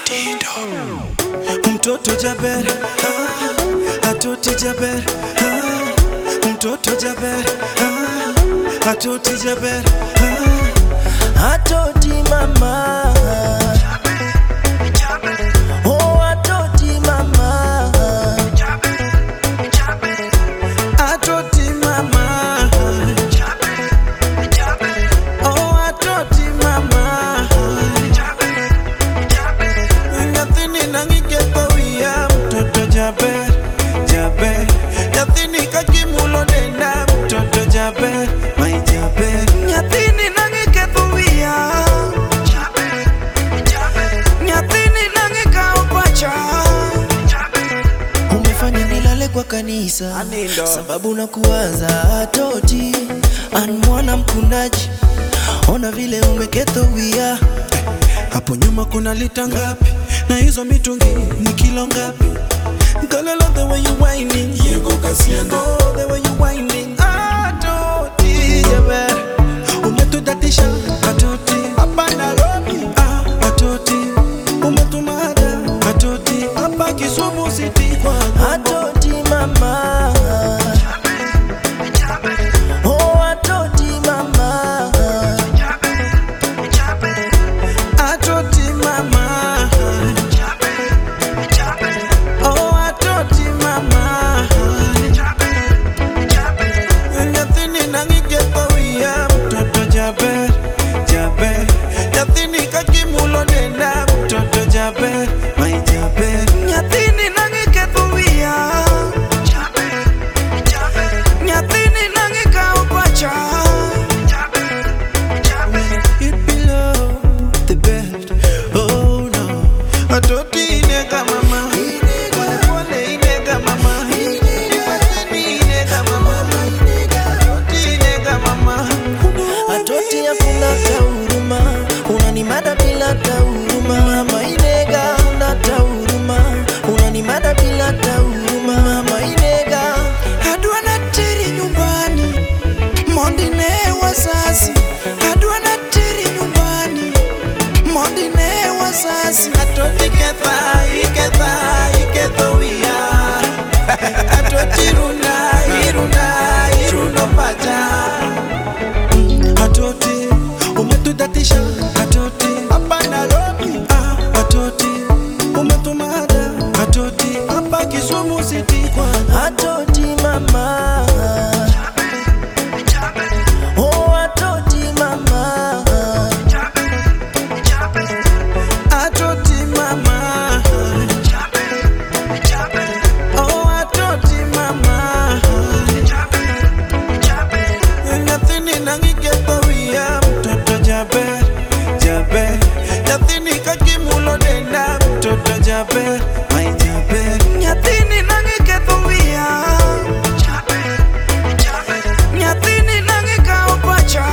Mtoto Jaber, ah, atoti Jaber, ah, mtoto Jaber, ah, atoti Jaber, ah, atoti mama, oh atoti mama, atoti mama, oh atoti mama. Nyathini nang'iketho wiya mtoto jaber jaber nyathini kakimulo denda mtoto jaber mai jaber nyathini nang'iketho wiya nyathini nang'ikawo pacha umefanya nilale kwa kanisa Anindo. sababu na kuwaza toti an mwana mkundaji ona vile umeketho wia hapo nyuma kuna lita ngapi na hizo mitungi ni kilo ngapi Girl, I love the way you whining Oh, the way you whining Ah, toti, jaber Umetudatisha, atoti Hapa Nairobi, ah, atoti Umetumada, atoti Hapa Kisumu City kwa Atoti mama Oh, atoti mama Atoti mama Oh, atoti mama Nyathini nang'iketho wiya mtoto jaber jaber Nyathini kakimulo denda mtoto jaber mai jaber Nyathini nang'iketho wiya Nyathini nang'ikawo pacha It below the bed. Oh no. Atoti ineka mama. Pole pole ineka mama. Nipateni ineka mama. Atoti ineka mama. Atoti hakuna hata huruma. Unanimada bila hata huruma. Mama inega huna hata huruma. Unanimada bila hata huruma. Mama inega. Adwa na teri nyumbani mondi ne wazazi adwa na teri nyumbani mondi ne wazazi atoti ketha iketha iketho wiya atoti runa iruna iruno pacha atoti umetudatisha atoti hapa Nairobi ah, atoti umetumada atoti hapa Kisumu City kwa atoti mama Oh, atoti mama. Atoti mama. Oh, atoti mama. Nyathini nang'iketho wiya mtoto jaber jaber nyathini kakimulo denda mtoto jaber mai jaber nyathini nang'iketho wiya nyathini nang'ikawo pacha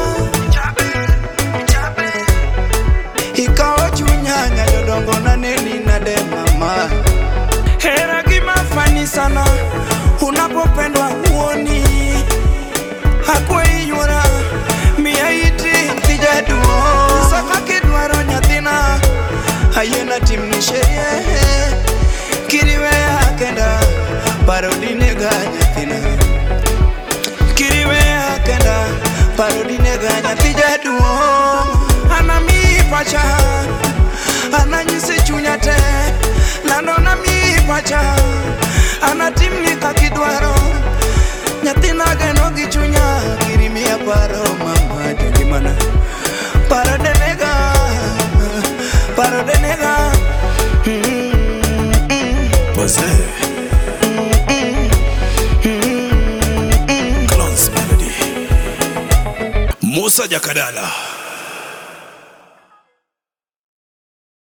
ikawo chunya nyayodongo naneni nade mama hera gima fani sana unapopendwa huoni hakuiywora miya iti kijaduo saka kidwaro nyathina ayena timni sherie kiriweya kenda parodinega nyathina kiriweya kenda parodinega nyathi jaduong' anami pacha ananyisi chunya te lando nami pacha anatimni kakidwaro nyathina geno gi chunya kirimiya paro mama jogimana parodinega parodinega Pose. Clones Melody. Musa Jakadala.